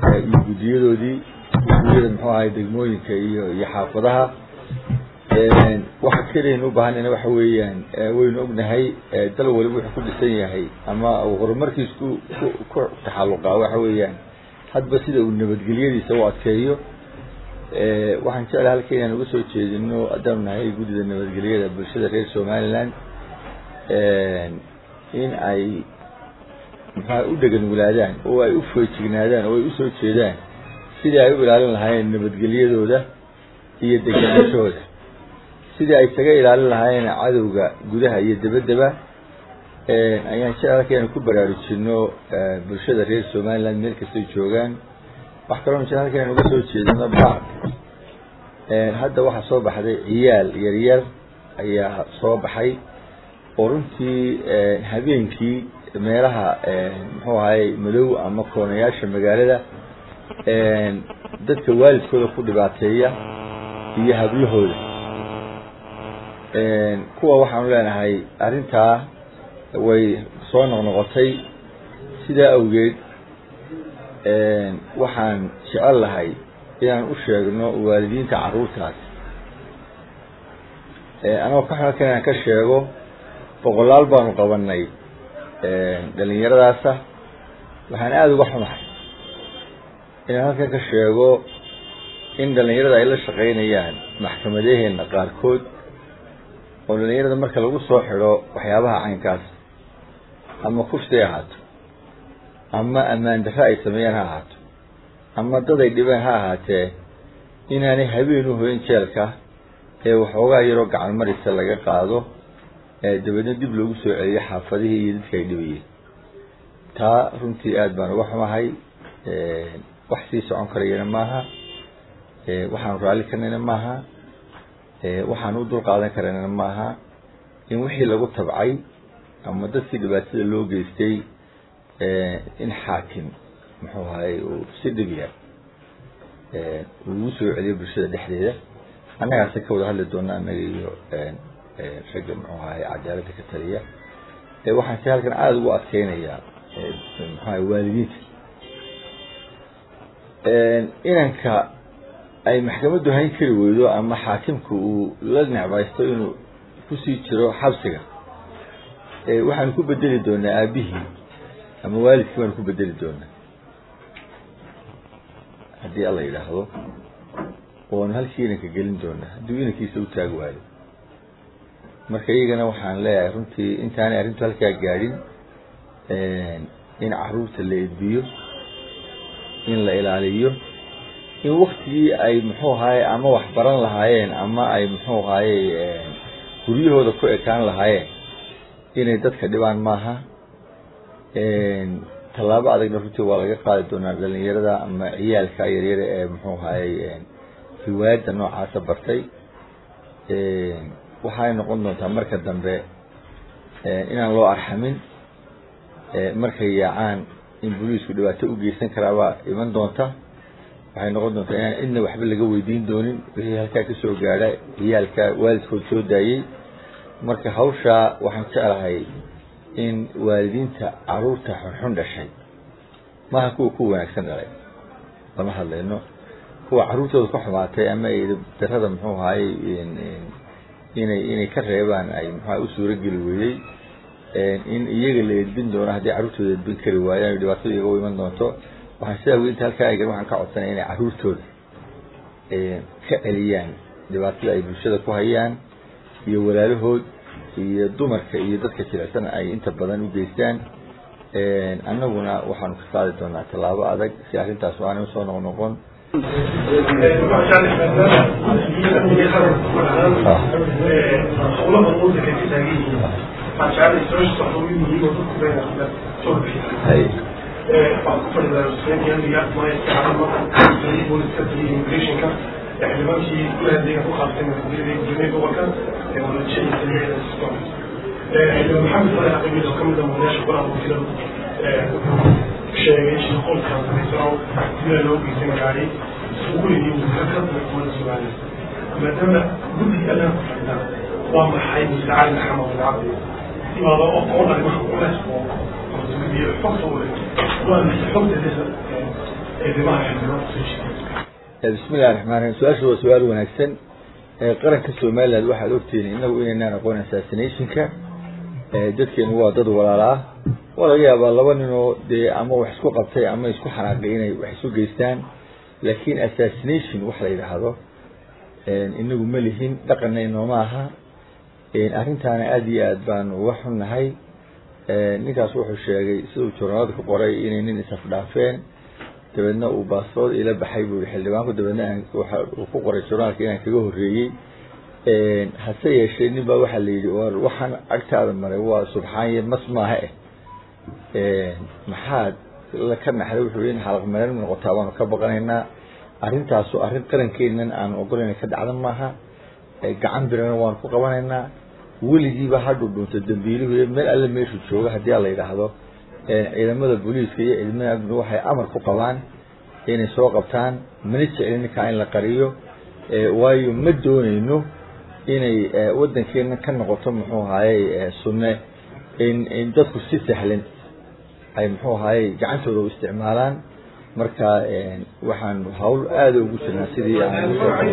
iyo guddiyadoodii guddiyada muxuu ahay degmooyinka iyo iyo xaafadaha waxa keliyan u baahanayna waxa weeyaan waynu ognahay dal waliba wuxuu ku dhisan yahay ama uu horumarkiis ku ku ku taxalluqaa waxa weeyaan hadba sida uu nabadgelyadiisa u adkeeyo waxaan jeclahay halka inaan uga soo jeedino haddaanu nahay guddida nabadgelyada bulshada reer somaliland in ay maxaa u dhegan walaadaan oo ay u feejignaadaan oo ay usoo jeedaan sidii ay u ilaalin lahaayeen nabadgelyadooda iyo degenaanshahooda sidii ay isaga ilaalin lahaayeen cadowga gudaha iyo dabaddaba ayaan jecel halka inaan ku baraarujino bulshada reer somaliland meel kastay joogaan wax kaloo jecel halka inaan uga soo jeedino bac hadda waxaa soo baxday ciyaal yaryar ayaa soo baxay oo runtii habeenkii meelaha muxuu ahay madow ama koonayaasha magaalada dadka waalidkooda ku dhibaateeya iyo hablahooda kuwa waxaanu leenahay arrintaa way soo noqnoqotay sidaa awgeed waxaan jecel lahay inaan u sheegno waalidiinta carruurtaas anagoo ka halkan inaan ka sheego boqolaal baanu qabanay dhalinyaradaasa waxaan aada uga xumahay inaan halkan ka sheego in dhalinyarada ay la shaqaynayaan maxkamadaheena qaarkood oo dhalinyarada marka lagu soo xidho waxyaabaha caynkaas ama kufsi ay ahaato ama ammaan darre ay sameeyaan ha ahaato ama dad ay dhibeen ha ahaatee inaanay habeen u hoyn jeelka ee waxoogaa yaroo gacan marisa laga qaado dabeedna dib loogu soo celiyo xaafadihii iyo dadka ay dhibayeen taa runtii aada baan uga xumahay wax sii socon karayana maaha waxaanu raalli karnayna maaha waxaan u dul qaadan karayna maaha in wixii lagu tabcay ama dadkii dhibaatada loo geystay in xaakim muxuu ahay uu si dhib yar ugu soo celiyo bulshada dhexdeeda annagaase ka wada hadli doona annaga iyo ragga muxuu ahay cadaaladda ka taliya waxaan si halkan aada ugu adkeynayaa muxuu ahay waalidiinta inanka ay maxkamaddu hayn kari weydo ama xaakimku uu la necbaysto inuu kusii jiro xabsiga waxaanu ku bedeli doonaa aabihii ama waalidkii baanu ku bedeli doonaa haddii alla yidhaahdo oonu halkii inanka gelin doonaa hadduu inankiisa u taagi waayo marka iyagana waxaan leeyahay runtii intaanay arrintu halkaa gaadhin in caruurta la edbiyo in la ilaaliyo in waktigii ay muxuu ahaye ama wax baran lahaayeen ama ay muxuu ahaye guryahooda ku ekaan lahaayeen inay dadka dhibaan maaha tallaabo adagna runtii waa laga qaadi doonaa dhalinyarada ama ciyaalka yaryara ee muxuu ahaye riwaayadda noocaasa bartay waxay noqon doontaa marka dambe inaan loo arxamin markay yaacaan in boliisku dhibaato u geysan karaabaa iman doonta waxay noqon doontaa inaan cidna waxba laga weydiin doonin wixii halkaa kasoo gaadha ciyaalka waalidkood soo daayey marka hawshaa waxaan jeclahay in waalidiinta caruurta xunxun dhashay maaha kuwa ku wanaagsan dhalay lama hadlayno kuwa caruurtooda ka xumaatay ama darada muxuu ahaye inay inay ka reebaan ay muxua u suurageli weeyey in iyaga la edbin doono haddii carruurtooda edbin kari waayaan dhibaatada iyaga u iman doonto waxaan sidaa wey inta halkaa egan waxaan ka codsanaya inay carruurtooda ka celiyaan dhibaatada ay bulshada ku hayaan iyo walaalahood iyo dumarka iyo dadka jilicsan ay inta badan u geystaan annaguna waxaanu ka qaadi doonaa tallaabo adag si arrintaas aanay usoo noqnoqon xildhibaankii gulahadeega ku qaabtay masuuliyadda gobolka ee wadajada samiicda siston xildhibaan maxamed farax qamiid oo kamid ah madaasha golaha wakiiladu sheegay shaqoolka samaysano sida loo geysay magaalay suuqulidii wasiirka xukuumadda soomaaliya maadaama guddiga adaa ku fadhida waa maxay mustacaan maxamed alcabdi sibaaba oo qoon arrimaha ules oo guddiga xogta u leh waa maxay xogta eedamaha xildhibaanka soo jeeda bismi illahi raxmaan raxiim su-aasha waa su-aal wanaagsan qaranka somaliland waxaad ogtihiin inagu inaynaan aqoon assassinationka dadkeenu waa dad walaala ah waa laga yaabaa laba ninoo dee ama wax isku qabtay ama isku xanaaqay inay wax isu geystaan laakiin assassination wax la yidhaahdo inagu ma lihin dhaqanna inooma aha arrintaana aada iyo aad baanu uga xunnahay ninkaas wuxuu sheegay siduu journaalada ku qoray inay nin isafdhaafeen dabeedna uu baasbood ila baxay buu yihi xildhibaanku dabeedna waxa uu ku qoray journaalka inaan kaga horreeyey hase yeeshee nin baa waxaa la yidhi war waxaan agtaada maray waa subxaanye mas maaha eh maxaad la ka naxday wuxuu in xalaq meelan noqotaa baanu ka baqanaynaa arrintaasu arrin qarankeennan aanu ogolayna ka dhacda maaha gacan birana waanu ku qabanaynaa weligiiba ha dhudhunta dambiiluhu meel alle meeshuu jooga haddii a la yidhaahdo ciidamada booliiska iyo ciidamada amniga waxay amar ku qabaan inay soo qabtaan mana jeclin ninkaa in la qariyo waayo ma doonayno inay waddankeena ka noqoto muxuu ahaaye sunne in in dadku si sahlan ay muxuu ahaaye gacantooda u isticmaalaan marka waxaan hawl aada ugu jirnaa sidii aan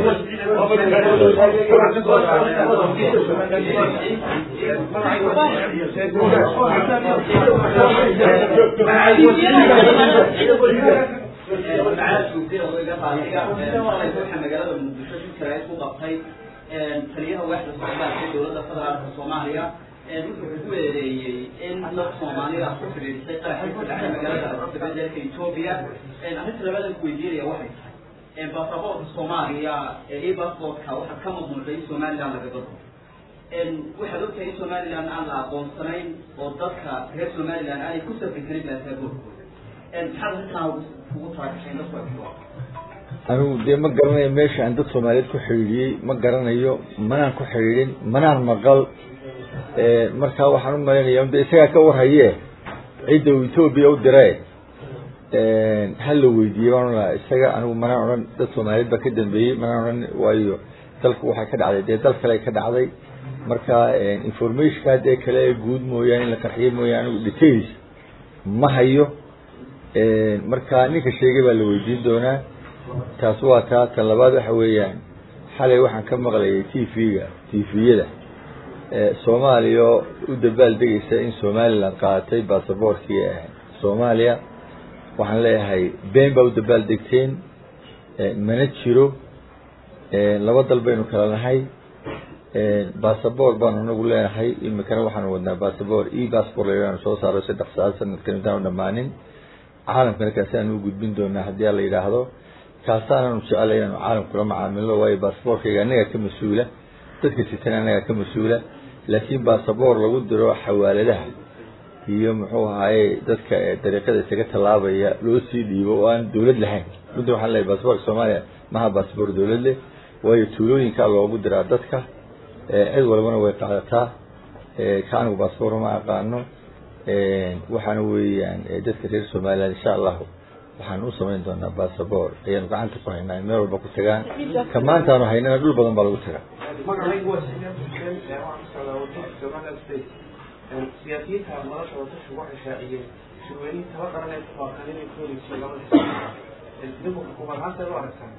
magaalada muqdisho shirkale ku qabtay taliyaha waaxda socdaalka dowladda federaalka soomaaliya wuxuu ku eedeeyey in dad soomaalida ku xidhiidhsay qaraxii ku dhacay magaalada dabadeelka etoobiya arrinta labadan ku weydiinaya waxay tahay basaboorka soomaaliya iyo basaboorka waxaa ka mamnuucay in somaliland laga gado waxaad ogtahay in somaliland aan la aqoonsanayn oo dadka reer somaliland aanay ku safri karin baasaboorkooda maxaad arrintan ugu talagashay dadku ay ku anigu dee ma garanayo meesha aan dad soomaaliyeed ku xidhiidhiyey ma garanayo manaan ku xidhiidhin manaan maqal markaa waxaan u malaynayaa de isagaa ka warhaye cidda uu etoobiya u diree ha la weydiiyey baan olaha isaga anigu manaan odhan dad soomaaliyeed baa ka dambeeyey manaan odhan waayo dalku waxay ka dhacday dee dal kale ka dhacday marka informationka dee kale ee guud mooyaane in la qarxiyo mooyaane anigu details ma hayo marka ninka sheegay baa la weydiin doonaa taas waa taa tan labaad waxa weeyaan xalay waxaan ka maqlayay t v-ga t v-yada soomaaliya oo u dabaal degaysa in somaliland qaadatay basaboorkii soomaaliya waxaan leeyahay been baa u dabaal degteen mana jiro laba dal baynu kala nahay basaboor baanu anagu leenahay imikana waxaanu wadnaa basaboor e basport laanu soo saaro saddex saacad sanadkan intaanu dhamaanin caalamkana kaasiaanu u gudbin doonaa haddii a la yidhaahdo kaasaananu jeclay inaanu caalamkula macaamilo waayo basaboorkayga annagaa ka mas-uula dadka sitan annagaa ka mas-uula laakiin basaboor lagu diro xawaaladaha iyo muxuu ahaaye dadka dariiqada isaga tallaabaya loo sii dhiibo oo aan dawlad lahayn runtii waxaan leeyahy basaboorka soomaaliya maha basaboor dawlad leh waayo tuulooyinkaa loogu diraa dadka cid walbana way qaadataa ka anigu basaboor ma aqaano waxaana weeyaan dadka reer somaliland insha allahu waxaan u samayn doonaa basaboor ayaanu gacanta ku haynaa meel walba ku tagaan ka maantaanu haynana dhul badan baa lagu tagaa siyaasiyiinta nolosha wadashu waxay shaaciyeen shirweynihi taba qaran ay ku baaqaan inay ku wareegsiyo labada xisbi idinku xukuumadahaanta u aragtaan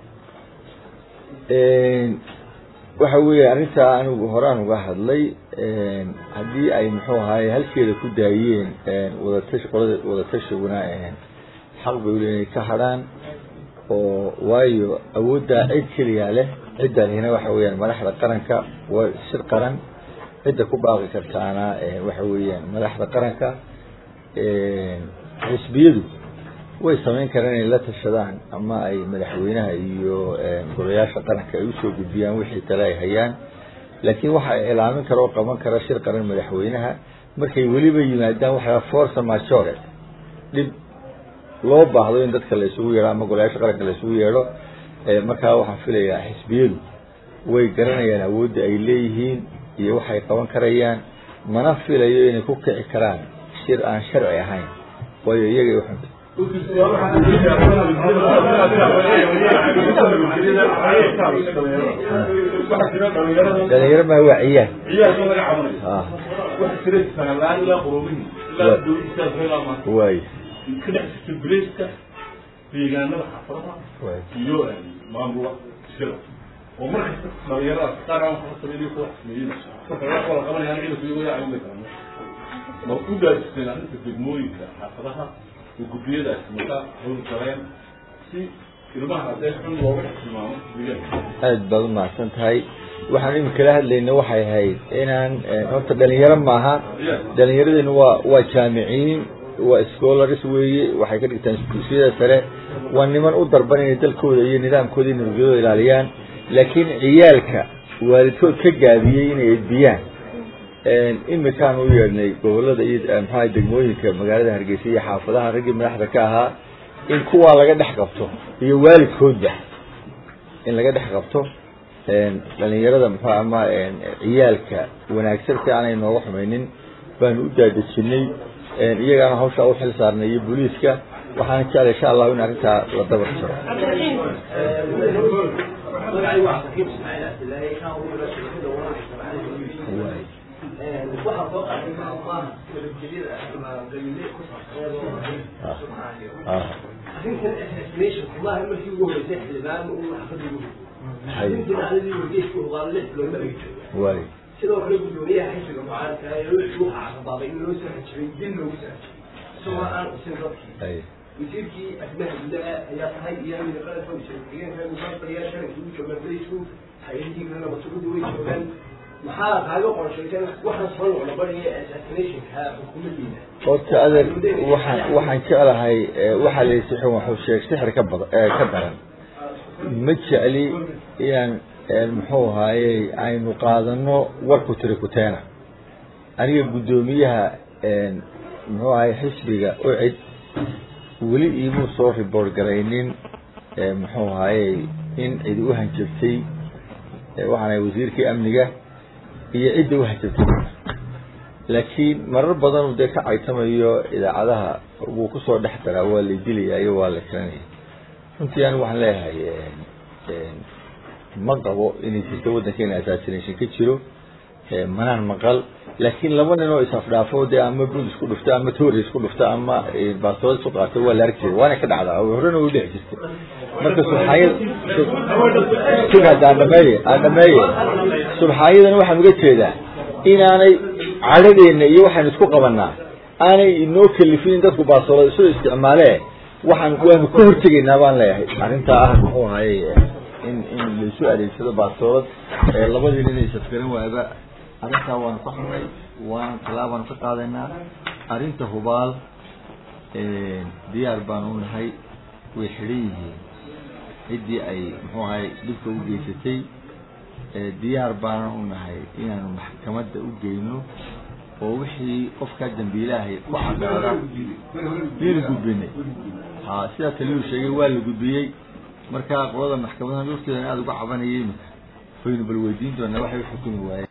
waxa weeye arrintaa anigu horaan uga hadlay haddii ay muxuu ahaaye halkeeda ku daayeen wadatash qolada wadatashiguna xaq bay ule inay ka hadhaan oo waayo awooddaa cid keliyaa leh cidda lehna waxa weeyaan madaxda qaranka waa shir qaran cidda ku baaqi kartaana waxa weeyaan madaxda qaranka xisbiyadu way samayn karaan inay la tashadaan ama ay madaxweynaha iyo golayaasha qaranka ay usoo gudbiyaan wixii tale ay hayaan laakiin waxa ay ilaamin kara oo qaban kara shir qaran madaxweynaha markay weliba yimaadaan waxa force majore dhib loo baahdo in dadka la isugu yeedho ama golayaasha qaranka la isugu yeedho markaa waxaan filayaa xisbiyadu way garanayaan awoodda ay leeyihiin iyo waxay qaban karayaan mana filayo inay ku kici karaan shir aan sharci ahayn waayo iyagay uxunta dhalinyaro maa waa ciyaan waay deegaanada xaafadaha iyo maamula iskada oo markasta dhalinyaradaas qaar aan waxba sameeyay kuwa sameeyay marka wax wala qabanayaan ciidanku iyago yaa cawin karaan ma u gaajisteen arrinta degmooyinka xaafadaha oo guddiyadaas maka hawl galeen si ilmaha haddee xun looga tilmaamo deegaanka aad baad u mahadsan tahay waxaan imika la hadlayna waxay ahayd inaan horta dhalinyaro maaha dhalinyaradeennu waa waa jaamiciin waa scholars weeye waxay ka dhigtaan dugsiyada sare waa niman u darban inay dalkooda iyo nidaamkooda iyo nabadgelyadooda ilaaliyaan laakiin ciyaalka waalidkood ka gaabiyey inay edbiyaan imikaan u yeedhnay gobolada iyo maxaa degmooyinka magaalada hargeysa iyo xaafadaha raggii madaxda ka ahaa in kuwaa laga dhex qabto iyo waalidkoodba in laga dhex qabto dhalinyarada muxuu ama ciyaalka wanaagsan si aanay nooga xumaynin baanu u daadejinay iyagaana hawshaa u xil saarnay iyo booliiska waxaana jeclay insha allahu in arrintaa la dabar jiro waxaa soo qaatay nabadgelyada ama dalile ku arrintan assassination maaha markii ugu horeysay xildhibaan uu xafada ugu arrintii dhacdadii wargeysku hogaalo lix bilood ma laga jooga waay sidoo kale guddoomiyaha xisbiga mucaaradka ee wuxuu xaqabaabay in loo soo xajiray dil loogu soo xajiray isagoo aan usin dadkii wasiirkii arrimaha gudaha ayaa tahay iyo amniga qaranka wasiir ku-xigeenka musaafiriyaa sharanka ugu jooga bariisku hay-adihii kalena masuulada way joogaan maxaa kaaga qorshaysan waxaan soo noqnoqonaya assassinationka xukuumaddiina horta adeer waxaan waxaan jeclahay waxaa la yisi xun waxuu sheeg sixir ka bada ka daran ma jecli inaan muxuu ahaayey aynu qaadano warku tiri kuteena aniga guddoomiyaha muxuu ahay xisbiga ocid weli iimuu soo report garaynin muxuu ahaayey in cidi u hanjabtay waxaan ahay wasiirkii amniga iyo cidda u hanjabtay laakiin marar badan dee ka caytamayo idaacadaha wuu kusoo dhex daraa waa la dilaya iyo waa la kiranaya runtii anigu waxaan leeyahay ma qabo inay jirto waddankeena assassination ka jiro manaan maqal laakiin laba nin oo is-afdhaafo dee ama bud isku dhufta ama toori isku dhufta ama baastood isku qaato waa la arki jiray waana ka dhacdaa horena way dhici jirtay marka subxaayad sug hadda aan dhameeye aan dhameeye subxaayadana waxaan uga jeedaa inaanay cadhadeena iyo waxaynu isku qabanaa aanay inoo kalifin in dadku baastoolada isu isticmaalee waxaan waanu ka hortegaynaa baan leeyahay arrintaa ah muxuu ahaye in in laisu adeegsado baastoolad labadii nin ay safgaran waayaba arrintaa waanu ka xunay waan talaabaanu ka qaadaynaa arrinta hubaal diyaar baanu u nahay way xidhan yihiin ciddii ay muxuu ahay dhibka u geysatay diyaar baanan u nahay inaanu maxkamadda u geyno oo wixii qofkaa dambiilaahay ku cadaada yaynu gudbinay ha sidaa taliyuu sheegay waa la gudbiyey markaa qolada maxkamadaha lafteedan aada uga cabanayay imika waynu bal weydiin doonaa waxay u xukumi waayeen